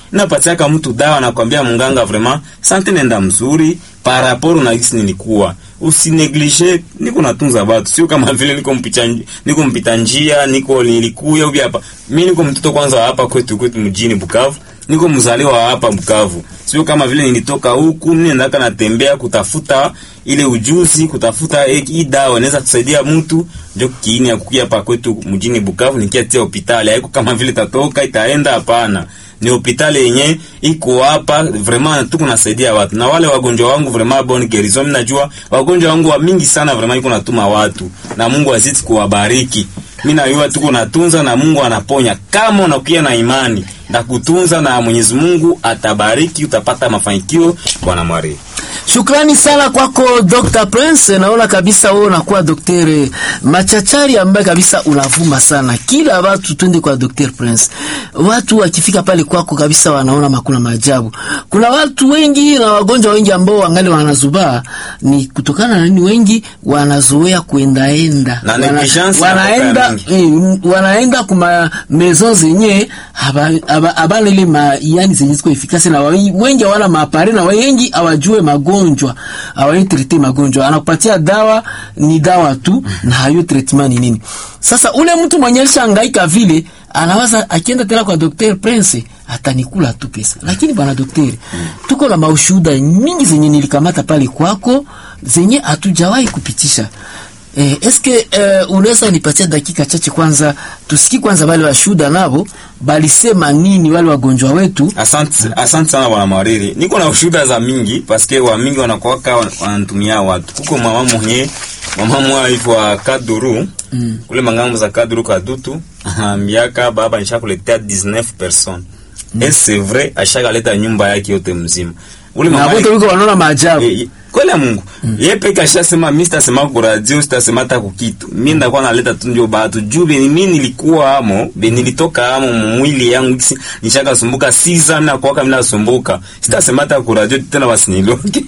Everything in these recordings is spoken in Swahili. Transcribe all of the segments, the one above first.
napatiaka mtu dawa nakwambia munganga vraiment sante nenda mzuri par rapport na gisi nilikuwa usineglige niko natunza watu sio kama vile niko mpita niko mpita njia niko nilikuya ubi hapa mimi niko mtoto kwanza wa hapa kwetu kwetu mjini Bukavu niko mzaliwa wa hapa Bukavu sio kama vile nilitoka huku nendaka natembea kutafuta ile ujuzi kutafuta eh, hii dawa inaweza kusaidia mtu ndio kiini ya kukia hapa kwetu mjini Bukavu nikiatia hospitali haiko kama vile tatoka itaenda hapana ni hospitali yenye iko hapa vraiment tuko nasaidia watu na wale wagonjwa wangu vraiment bon guérison. Mimi najua wagonjwa wangu wa mingi sana vraiment iko natuma watu na Mungu azidi kuwabariki. Mimi najua tuko natunza na Mungu anaponya kama unakuwa na imani na kutunza, na Mwenyezi Mungu atabariki, utapata mafanikio. Bwana Mwari. Shukrani sana kwako Dr. Prince. Naona kabisa wewe unakuwa daktari machachari ambaye kabisa unavuma sana. Kila watu twende kwa Dr. Prince. Watu wakifika pale kwako kabisa wanaona makuna maajabu. Kuna watu wengi na wagonjwa wengi ambao wangali wanazubaa ni kutokana na nini? Wengi wanazoea kuendaenda. Na Wana- negligence wanaenda inakuwa eh, wanaenda kuma maison zenye haba- haba- habana ile ma yani zenye ziko efikasi na wa- wengi hawana maapare na wengi hawajue magonjwa hawai trete magonjwa anakupatia dawa ni dawa tu na hayo treatment ni nini sasa ule mtu mwenye alishangaika vile anawaza akienda tena kwa Dr. Prince atanikula tu pesa lakini bwana daktari tuko na maushuhuda mingi zenye nilikamata pale kwako zenye hatujawahi kupitisha Eh, eske eh, unaweza nipatia dakika chache kwanza tusikie kwanza wale washuhuda nabo balisema nini wale wagonjwa wetu Asante, asante sana bwana Mwariri. Niko na ushuhuda za mingi paske wa mingi wanakuwaka wan- wanatumia watu. Kuko mama mwenye mama mwa hivyo wa Kaduru mm. kule mangambo za Kaduru Kadutu miaka baba nishakuletea 19 personnes mm. et c'est vrai ashakaleta nyumba yake yote mzima. Ule na mama wote wiko wanaona maajabu Eh, kweli ya Mungu mm. yeye peke ashasema mimi sitasema kwa radio sitasema hata kwa kitu mimi ndakuwa naleta tu ndio batu juu beni mimi nilikuwa amo beni nilitoka amo mwili yangu kisi nishaka sumbuka siza na kwa kama nasumbuka sitasema hata kwa radio tena wasiniloke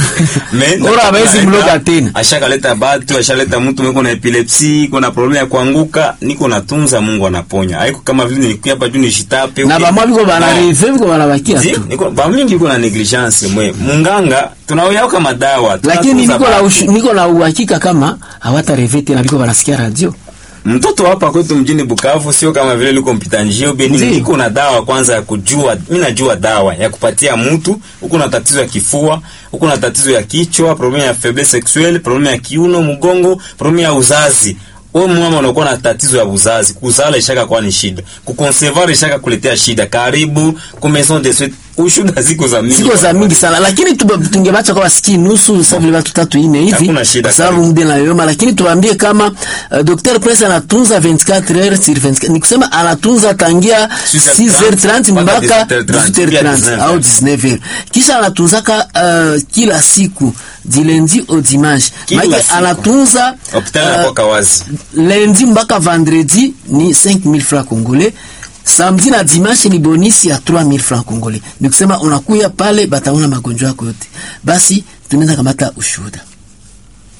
mais Ora hawezi mloga tena. ashakaleta batu ashaleta mtu mweko na epilepsi kuna problem ya kuanguka niko natunza Mungu anaponya haiko kama vile nilikuwa hapa juu nishitape na okay. bamwa biko No. banareve biko banabakia Ndio, tu niko ba mingi iko na negligence mwe munganga tunaoyao kama dawa lakini tunatunza niko na batu. ushu- niko na uhakika kama hawatareve tena biko banasikia radio mtoto hapa kwetu mjini Bukavu sio kama vile liko mpita njio beni Ndio. niko na dawa kwanza ya kujua mimi najua dawa ya kupatia mtu huko na tatizo ya kifua huko na tatizo ya kichwa problem ya faiblesse sexuelle problem ya kiuno mgongo problem ya uzazi wewe mama unakuwa na tatizo ya uzazi kuzala ishaka kwa ni shida kuconcevoir ishaka kuletea shida karibu ku maison de suite ushuda ziko za mingi siko za mingi sana lakini tuba- tungebacha kwa wasiki nusu sasa vile watu tatu ine hivi Hakuna shida kwa sababu kabisa. muda na yoma lakini tuwaambie kama uh, Dr. Prince anatunza 24 heures sur 24 ni kusema anatunza tangia 6h30 mpaka 18h30 au 19h kisha anatunzaka uh, kila siku du lundi au dimanche Kila maana siku. anatunza hospitali uh, inakuwa kawazi lundi mpaka vendredi ni 5000 francs congolais samedi na dimanche ni bonisi ya 3000 francs congolais ni kusema unakuya pale bataona magonjwa yako yote basi tunaweza kamata ushuhuda